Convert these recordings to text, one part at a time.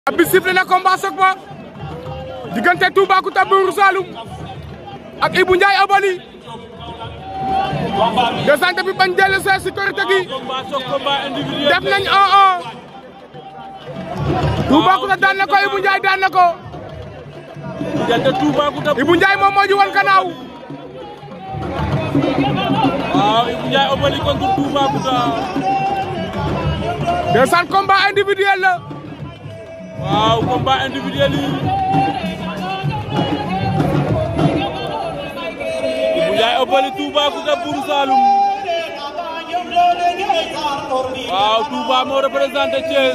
bi sifflé na combat soog ba diggante Toubacouta Buur Saloum ak Ibou Ndiaye Obali descente bi bañ dellu see si korite gi def nañ 1-1 Toubacouta daan na ko Ibou Ndiaye daan na ko diggante Toubacouta Ibou Ndiaye moom moo ñu wan gannaaw waaw Ibou Ndiaye Obali contre Toubacouta descente combat individuel la waaw combat individuel yi Ibou Ndiaye Obali Toubacouta Buur Saloum waaw Touba moo représenté Thiès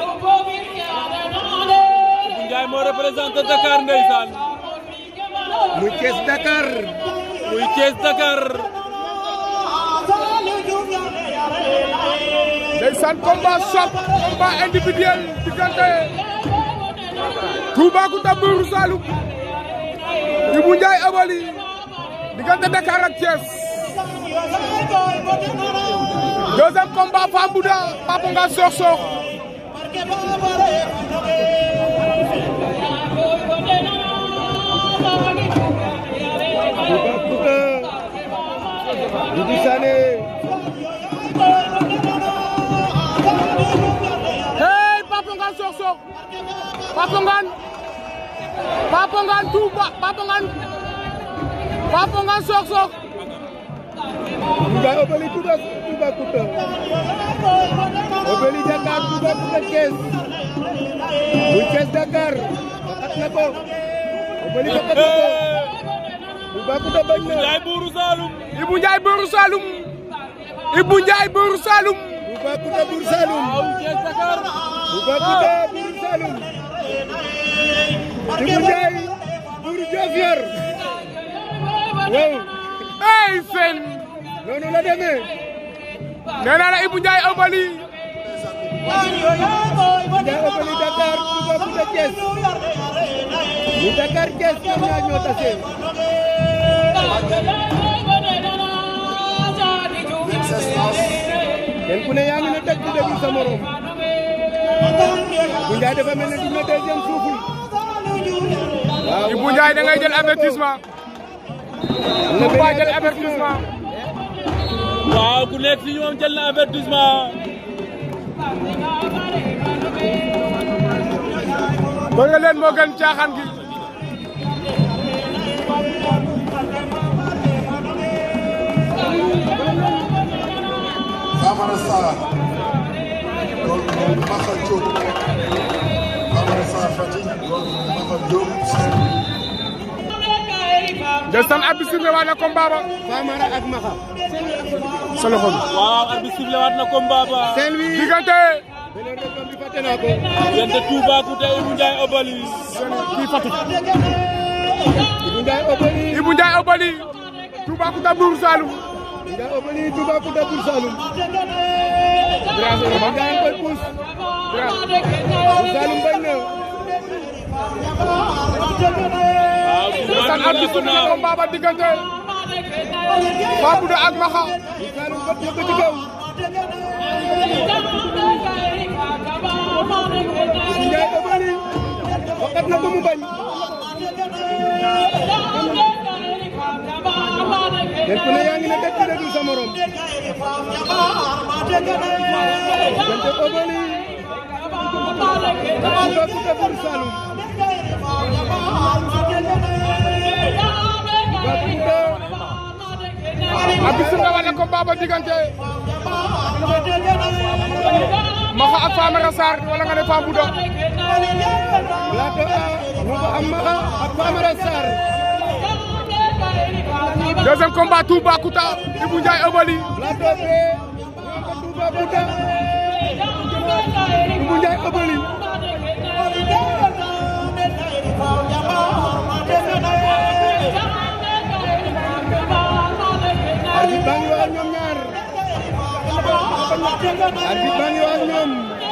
Ibou Ndiaye moo représenté Dakar ndeysaan muy Thiès Dakar muy Thiès Dakar ndeysaan combat choc combat individuel diggante Toubacouta Buur Saloum Ibou Ndiaye Obali diggante Dakar ak Thiès deuxième combat Fambouda Papa Nga Sokh Sokh Toubacouta Doudou Sané hey Papa Nga Sokh Sokh Papa Ngane Papa Ngane Touba Papa Ngane Papa Ngane Sokh Sokh Ndiaye Obali Touba Toubacouta Obali Dakar Toubacouta Thiès muy Thiès Dakar fakat na ko Obali fakat na ko Toubacouta bañ na Ndiaye Buur Saloum Ibou Ndiaye Buur Saloum Ibou Ndiaye Buur Saloum Toubacouta Buur Saloum waaw Thiès Dakar Toubacouta Buur Saloum Ibou Ndiaye Buur Diofior waaw hey seen noonu la demee nee naa la Ibou Ndiaye Obali Ndiaye Obali Dakar Toubacouta Thiès mu Dakar Thiès ñoom ñaar ñoo tase kenn ku ne yaa ngi ne teg di déglu sa morom bu Ndiaye dafa mel ne dina deuxième souffle waaw Ibou Ndiaye da ngay jël avertissement am na Touba benn jël avertissement waaw ku nekk ci ñoom jël na avertissement bëgg leen moo gën caaxaan gi Famara Sarr loolu moom Maxa Diop Famara Sarr Fatick loolu moom Maxa Diop ndeysaan abi sifflé waat na combat ba Famara ak Maxa sa loxo bi waaw arbitre sifflé waat na combat ba Saint-Louis diggante beneen rek bi fàtte naa ko diggante Toubacouta Ibou Ndiaye Obali kii Fatick Ibou Ndiaye Obali Ibou Ndiaye Obali Toubacouta Buur Saloum Ndiaye Obali Toubacouta Buur Saloum Ibou Ndiaye koy puus Buur Saloum bañ na waaw ndeysaan Toubacouta abi ko sifflé na naaw combat ba diggante Fambouda ak Maxa Buur Saloum bët na ko ci kaw Ibou Ndiaye Obali waxat na ko mu bañ kenn ku ne yaa ngi ne dëkk bi déglu sa morom diggante Obali Toubacouta Buur Saloum Toubacouta abi sifflé waat na combat ba diggante Maxa ak Famara Sarr wala nga ne Fambouda plateau A ñu ko am Maxa ak Famara Sarr deuxième combat Toubacouta Ibou Ndiaye Obali plateau B ñu ko Toubacouta Ibou Ndiaye Obali arbitre baa ngi wax ak ñoom ñaar arbitre baa ngi wax ak ñoom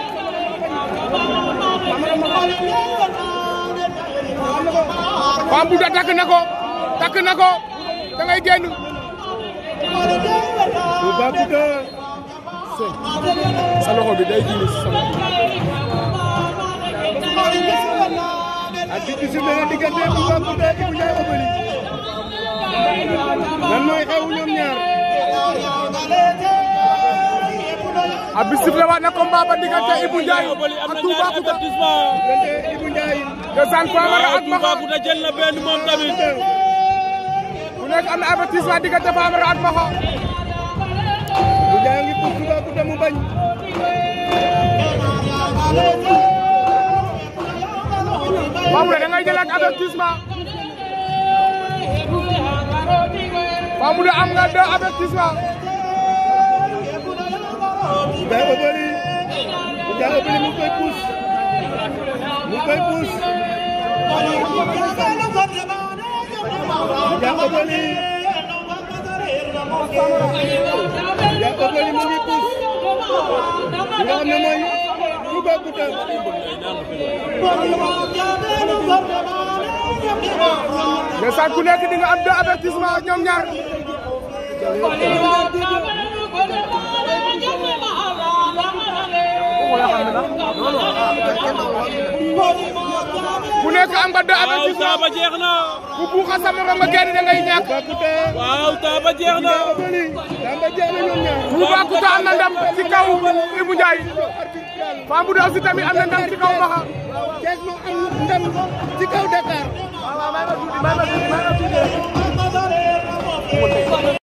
Fambouda takk na ko takk na ko da ngay génn Toubacouta sa loxo bi day jiitu si sama arbitre bi sifflé na diggante Toubacouta Ibou Ndiaye Obeuly lan mooy xew ñoom ñaar abi sifflé waat na combat ba diggante Ibou Ndiaye Obeuly am ak na ñaari Toubacouta avertissement diggante Ibou Ndiaye ndeysaan Famara waaw ak Maxa Toubacouta jël na benn moom tamit ku nekk am na avertissement diggante Famara ak Maxa Ibou Ndiaye ngi pour Toubacouta mu bañ Famara da ngay jëlaat avertissement Famara am nga deux avertissement Ibou Ndiaye Obeuly Ibou Ndiaye Obeuly mu ngi koy puus mu ngi koy puus Ibou Ndiaye Obeuly Ibou Ndiaye Obeuly mu ngi puus li nga xam ne mooy Toubacouta ndeysaan ku nekk di nga am deux avertissement ñoom ñaar ku nekk am nga deux waaw avertissement taaba jeex na bu buuxa sa morom nga génn da ngay ñàkk Toubacouta waaw taaba jeex na Ibou Ndiaye Obeuly lamba jeex na ñoom ñaar Toubacouta am na ndam ci kaw Ibou Ndiaye Famara aussi tamit am na ndam ci kaw Maxa Thiès moo am ndam ci kaw Dakar